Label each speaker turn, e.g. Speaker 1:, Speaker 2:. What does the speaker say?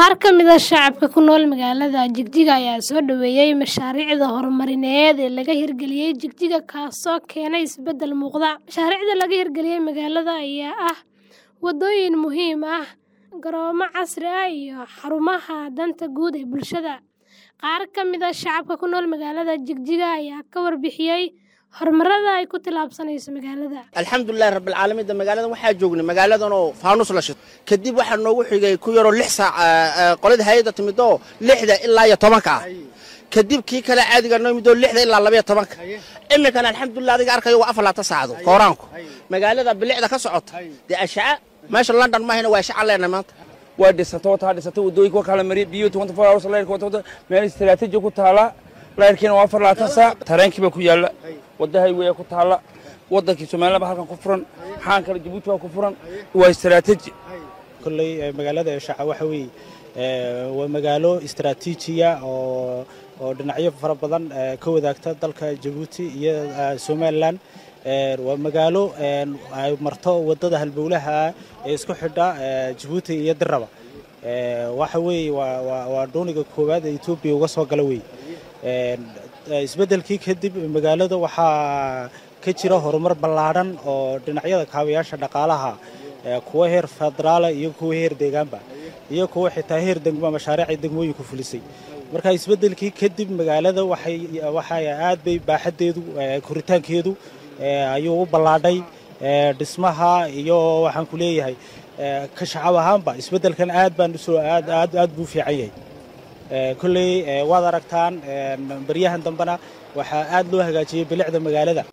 Speaker 1: Qaar ka mid ah shacabka ku nool magaalada Jigjiga ayaa soo dhaweeyay mashaariicda horumarineed ee laga hirgeliyay Jigjiga kaasoo keenay isbeddel muuqda. Mashaariicda laga hirgeliyay magaalada ayaa ah wadooyin muhiim ah, garoomo casri ah iyo xarumaha danta guud ee bulshada. Qaar ka mid ah shacabka ku nool magaalada Jigjiga ayaa ka warbixiyay horumarada ay ku tallaabsanayso magaalada.
Speaker 2: alxamdulilahi rabbilcaalamiin de magaaladan waxaa joognay magaaladan oo faanus la shito kadib waxaa noogu xigay ku yaroo lix saac qolada hay-adda timid oo lixda ilaa iyo tobanka ah kadib kii kale caadiga noo yimid oo lixda ilaa labaiyo tobanka iminkana alxamdulilah adiga arkayo waa afar laatan saacado kooraanku magaalada bilicda ka socota dee ashaca meesha london maahina waa ashaca leenahay maanta
Speaker 3: waa dhisata wataa dhisata wadooyinka waa kala mariya biyo twenty four hours layrka wata wata meel istiraatiiji ku taala layrkiina waa afar laatan saac tareenkii baa ku yaalla wadda highwaya ku taalla waddankii somaliland baa halkan ku furan xaan kale jabuuti baa ku furan waa istiraatiiji
Speaker 4: kolley magaalada eshaca waxa weeye waa magaalo istaraatiijiya oo oo dhinacyo fara badan ka wadaagta dalka jabuuti iyo somalilan waa magaalo ay marto waddada halbowlaha ee isku xidha jabuuti iyo dirraba waxa weeye waa dooniga koowaad ee etoobiya uga soo gala weeye isbeddelkii kadib magaalada waxaa ka jira horumar ballaadhan oo dhinacyada kaabayaasha dhaqaalaha kuwa heer federaala iyo kuwa heer deegaanba iyo kuwa xitaa heer degma mashaariicay degmooyinku fulisay marka isbeddelkii kadib magaalada waxay aad bay baaxaddeedu koritaankeedu ayuu u ballaadhay dhismaha iyo waxaan ku leeyahay ka shacab ahaanba isbeddelkan aad baan usoo aad aad aad buu fiican yahay kolley waad aragtaan baryahan dambena waxaa aad loo hagaajiyey bilicda magaalada